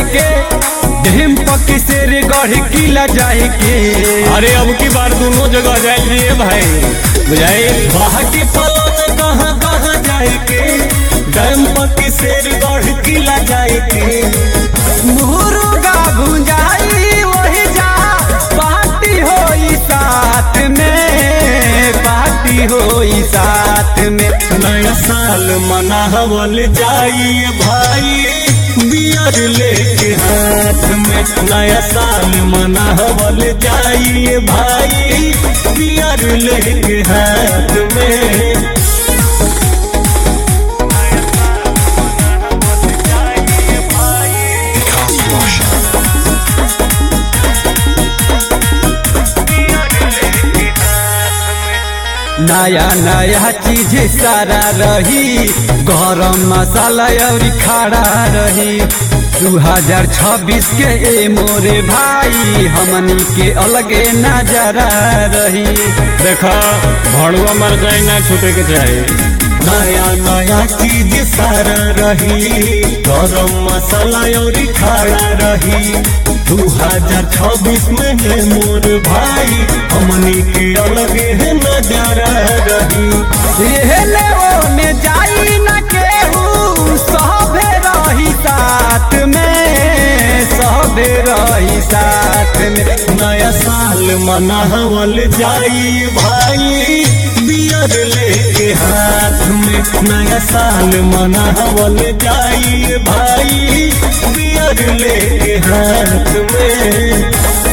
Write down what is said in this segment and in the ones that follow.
के डेम पक शेर गढ़ किला जाए के अरे अब की बार दोनों जगह जाए रे भाई बुझाई बाहटी पलन कहाँ कहाँ जाए के डेम पक शेर गढ़ किला जाए के मुर्गा भुंजाई वही जा पार्टी होई साथ में पार्टी होई साथ में नया साल मनावल जाई भाई बियर लेके हाथ में नया साल मनावल जाई भाई बियर लेके हाथ में नया नया चीज सारा रही गरम मसाला और खड़ा रही दू हजार छब्बीस के ए मोरे भाई हमनी के अलगे नजरा रही देखा भड़ुआ मर जाए ना छूटे के चाहे नया नया चीज सारा रही गरम मसाला और खड़ा रही दू हजार छब्बीस में है मोर भाई हमनी के अलगे है नजरा रही एहले ओने जाई न केहू सभे रही साथ में सभे रही साथ में नया साल मनावल जाई भाई बियर लेके हाथ में नया साल मनावल जाई भाई बियर लेके हाथ में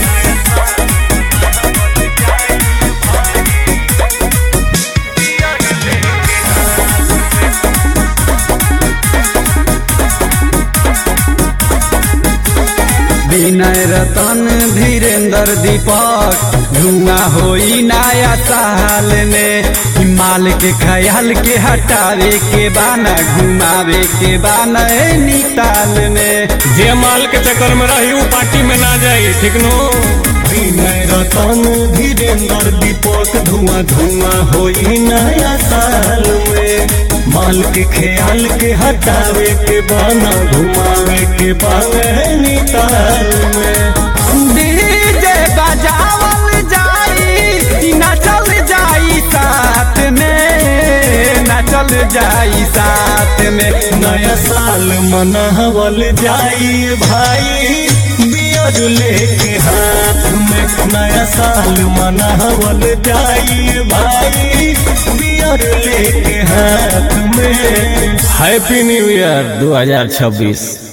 विनय रतन धीरेन्द्र दीपक धुआं होई नया साल में माल के ख्याल के हटावे के बाना घुमावे के बाना निकाल में जे माल के चक्कर में रही उ पार्टी में ना जाई ठीक नो विनय रतन धीरेन्द्र दीपक धुआं धुआं होई नया साल में माल के ख्याल के हटावे के बाना घुमावे के बाना निकाल में डीजे बजावल जाई नचल जाई साथ में नचल जाई साथ में नया साल मनावल जाई भाई बियर लेके हाथ में नया साल मनावल जाई भाई बियर लेके हाथ में हैप्पी न्यू ईयर 2026